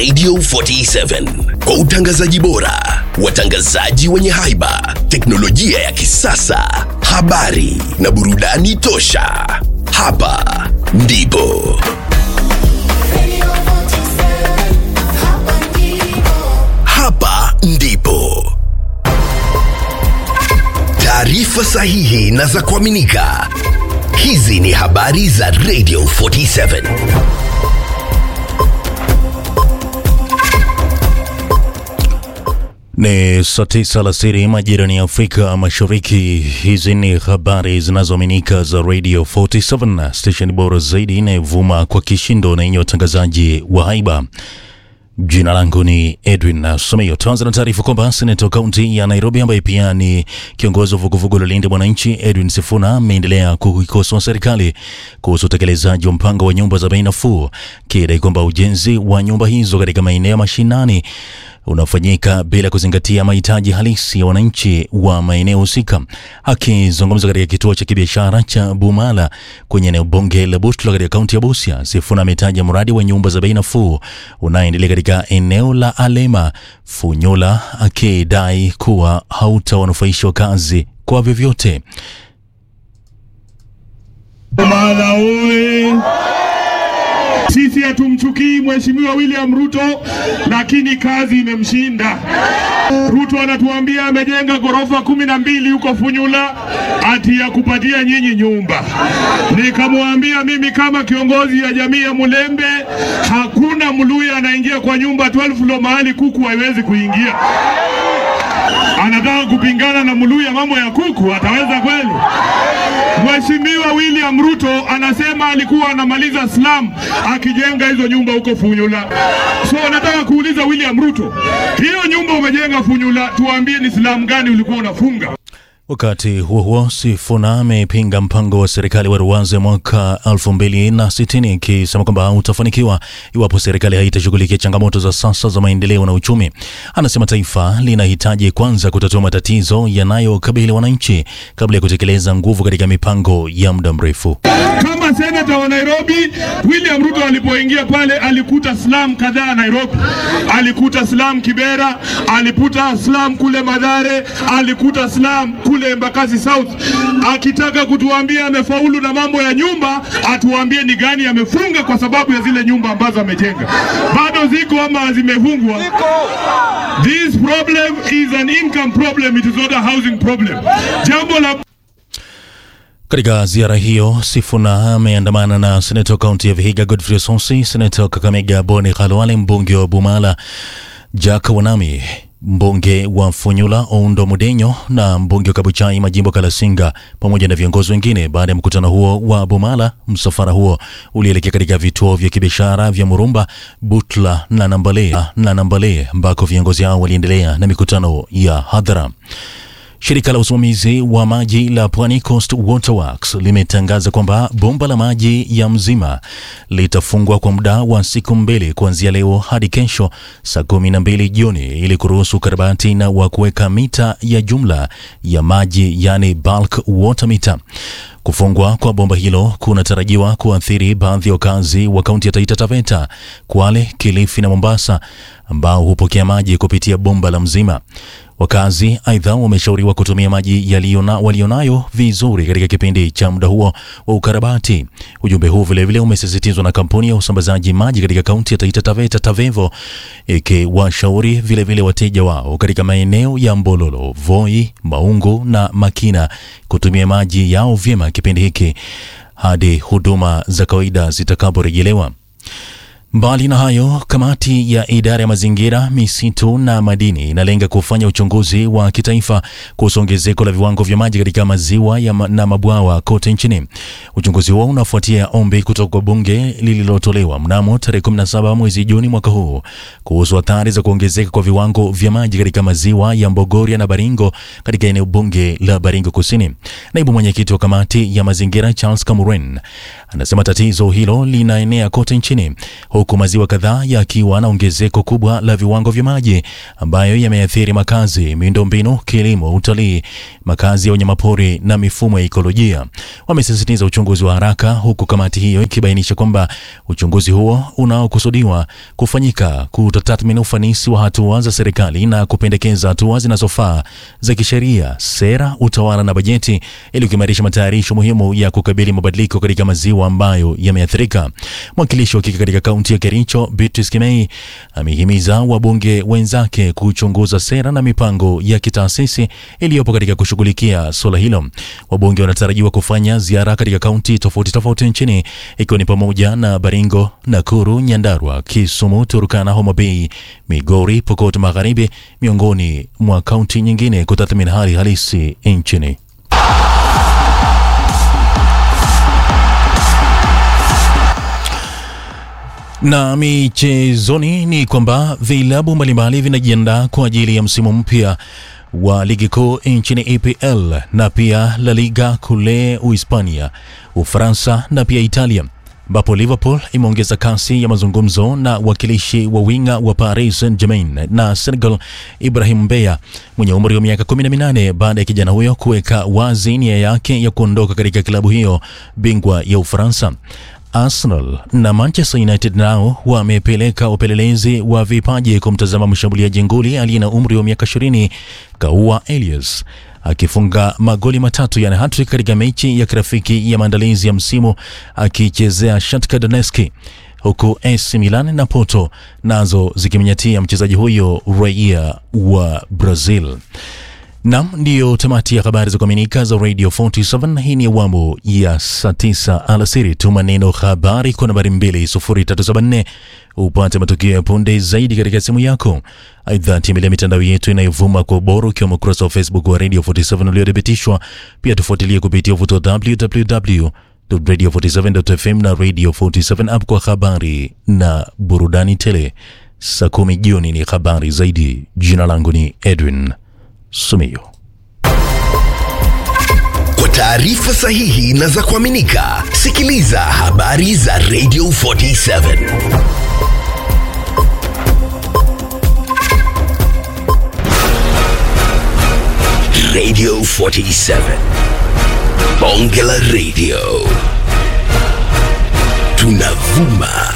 Radio 47 kwa utangazaji bora, watangazaji wenye haiba, teknolojia ya kisasa, habari na burudani tosha. Hapa ndipo hapa ndipo taarifa sahihi na za kuaminika. Hizi ni habari za Radio 47. Ni saa tisa alasiri majirani ya Afrika Mashariki. Hizi ni habari zinazoaminika za Radio 47, station bora zaidi inayovuma kwa kishindo na yenye watangazaji wa haiba. Jina langu ni Edwin Someyo. Tuanza na taarifa kwamba seneta kaunti ya Nairobi ambaye pia ni kiongozi wa vuguvugu la Linda Mwananchi Edwin Sifuna ameendelea kuikosoa serikali kuhusu utekelezaji wa mpango wa nyumba za bei nafuu, kidai kwamba ujenzi wa nyumba hizo katika maeneo ya mashinani unafanyika bila kuzingatia mahitaji halisi ya wananchi wa maeneo husika. Akizungumza katika kituo cha kibiashara cha Bumala kwenye eneo bunge la Butula katika kaunti ya Busia, Sifuna ametaja mradi wa nyumba za bei nafuu unaoendelea katika eneo la Alema Funyula, akidai kuwa hautawanufaisha wakazi kwa vyovyote. Bumala oye! Sisi hatumchukii Mheshimiwa William Ruto, lakini kazi imemshinda. Ruto anatuambia amejenga ghorofa kumi na mbili huko Funyula ati ya kupatia nyinyi nyumba. Nikamwambia mimi kama kiongozi ya jamii ya Mulembe, hakuna Mluya anaingia kwa nyumba 12 floor mahali kuku haiwezi kuingia. Anataka kupingana na Mluya mambo ya kuku, ataweza kweli? Mheshimiwa William Ruto anasema alikuwa anamaliza slum akijenga hizo nyumba huko Funyula. So nataka kuuliza William Ruto, hiyo nyumba umejenga Funyula, tuambie ni slum gani ulikuwa unafunga? Wakati huo huo, Sifuna amepinga mpango wa serikali wa Ruwaza mwaka 2060 ikisema kwamba utafanikiwa iwapo serikali haitashughulikia changamoto za sasa za maendeleo na uchumi. Anasema taifa linahitaji kwanza kutatua matatizo yanayokabili wananchi kabla ya kutekeleza nguvu katika mipango ya muda mrefu. Kama senata wa Nairobi, William Ruto alipoingia pale alikuta slum kadhaa Nairobi, alikuta slum Kibera, alikuta slum kule Madhare, alikuta slum kule Embakasi South. Akitaka kutuambia amefaulu na mambo ya nyumba, atuambie ni gani amefunga, kwa sababu ya zile nyumba ambazo amejenga bado ziko ama zimefungwa. This problem is an income problem, it is not a housing problem. Jambo la Katika ziara hiyo, Sifuna ameandamana na seneta wa kaunti ya Vihiga Godfrey Osonsi, seneta wa Kakamega Boni Khalwale, mbunge wa Bumala Jack Wanami, mbunge wa Funyula Oundo Mudenyo na mbunge wa Kabuchai Majimbo Kalasinga pamoja na viongozi wengine. Baada ya mkutano huo wa Bumala, msafara huo ulielekea katika vituo vya kibiashara vya Murumba, Butla na Nambale na Nambale ambako viongozi hao waliendelea na mikutano ya hadhara. Shirika la usimamizi wa maji la Pwani Coast Waterworks limetangaza kwamba bomba la maji ya Mzima litafungwa kwa muda wa siku mbili kuanzia leo hadi kesho saa kumi na mbili jioni ili kuruhusu ukarabati na wa kuweka mita ya jumla ya maji yani bulk water meter. Kufungwa kwa bomba hilo kunatarajiwa kuathiri baadhi ya wakazi wa kaunti ya Taita Taveta, Kwale, Kilifi na Mombasa ambao hupokea maji kupitia bomba la Mzima. Wakazi aidha wameshauriwa kutumia maji yaliyona walionayo vizuri katika kipindi cha muda huo wa ukarabati. Ujumbe huu vilevile umesisitizwa na kampuni ya usambazaji maji katika kaunti ya Taita Taveta Tavevo, ikiwashauri vilevile wateja wao katika maeneo ya Mbololo, Voi, Maungu na Makina kutumia maji yao vyema kipindi hiki hadi huduma za kawaida zitakaporejelewa. Mbali na hayo, kamati ya idara ya mazingira, misitu na madini inalenga kufanya uchunguzi wa kitaifa kuhusu ongezeko la viwango vya maji katika maziwa ya ma na mabwawa kote nchini. Uchunguzi huo unafuatia ombi kutoka kwa bunge lililotolewa mnamo tarehe 17 mwezi Juni mwaka huu kuhusu athari za kuongezeka kwa viwango vya maji katika maziwa ya Mbogoria na Baringo katika eneo bunge la Baringo Kusini. Naibu mwenyekiti wa kamati ya mazingira Charles Kamuren anasema tatizo hilo linaenea kote nchini huku maziwa kadhaa yakiwa na ongezeko kubwa la viwango vya maji ambayo yameathiri makazi, miundombinu, kilimo, utalii, makazi ya wanyamapori na mifumo ya ikolojia. Wamesisitiza uchunguzi wa haraka, huku kamati hiyo ikibainisha kwamba uchunguzi huo unaokusudiwa kufanyika kutatathmini ufanisi wa hatua za serikali na kupendekeza hatua zinazofaa za kisheria, sera, utawala na bajeti ili kuimarisha matayarisho muhimu ya kukabili mabadiliko katika maziwa ambayo yameathirika. Mwakilishi wa kike katika kaunti ya Kericho, Beatrice Kimei, amehimiza wabunge wenzake kuchunguza sera na mipango ya kitaasisi iliyopo katika kushughulikia suala hilo. Wabunge wanatarajiwa kufanya ziara katika kaunti tofauti tofauti nchini ikiwa ni pamoja na Baringo, Nakuru, Nyandarua, Kisumu, Turkana, Homa Bay, Migori, Pokot Magharibi, miongoni mwa kaunti nyingine kutathmini hali halisi nchini. Na michezoni ni kwamba vilabu mbalimbali vinajiandaa kwa ajili ya msimu mpya wa ligi kuu nchini EPL na pia La Liga kule Uhispania, Ufaransa na pia Italia, ambapo Liverpool imeongeza kasi ya mazungumzo na wakilishi wa winga wa Paris Saint-Germain na Senegal Ibrahim Mbeya mwenye umri wa miaka 18 baada ya kijana huyo kuweka wazi nia yake ya kuondoka katika klabu hiyo bingwa ya Ufaransa. Arsenal na Manchester United nao wamepeleka upelelezi wa vipaji kumtazama mshambuliaji nguli aliye na umri wa miaka 20 Kaua Elias akifunga magoli matatu yani hattrick katika mechi ya kirafiki ya maandalizi ya msimu akichezea Shakhtar Donetsk, huku AC Milan na Porto nazo zikimnyatia mchezaji huyo raia wa Brazil. Nam, ndiyo tamati ya habari za kuaminika za Radio 47. Hii ni awamu ya saa 9 alasiri. Tuma neno habari kwa nambari 20374 upate matukio ya punde zaidi katika simu yako. Aidha, tembelea mitandao yetu inayovuma kwa ubora ukiwemo ukurasa wa Facebook wa Radio 47 uliothibitishwa. Pia tufuatilie kupitia uvuto www.radio47.fm na Radio 47 app kwa habari na burudani tele. Saa kumi jioni ni habari zaidi. Jina langu ni Edwin Sumio. Kwa taarifa sahihi na za kuaminika, sikiliza habari za Radio 47. Radio 47. Bonge la Radio. Tunavuma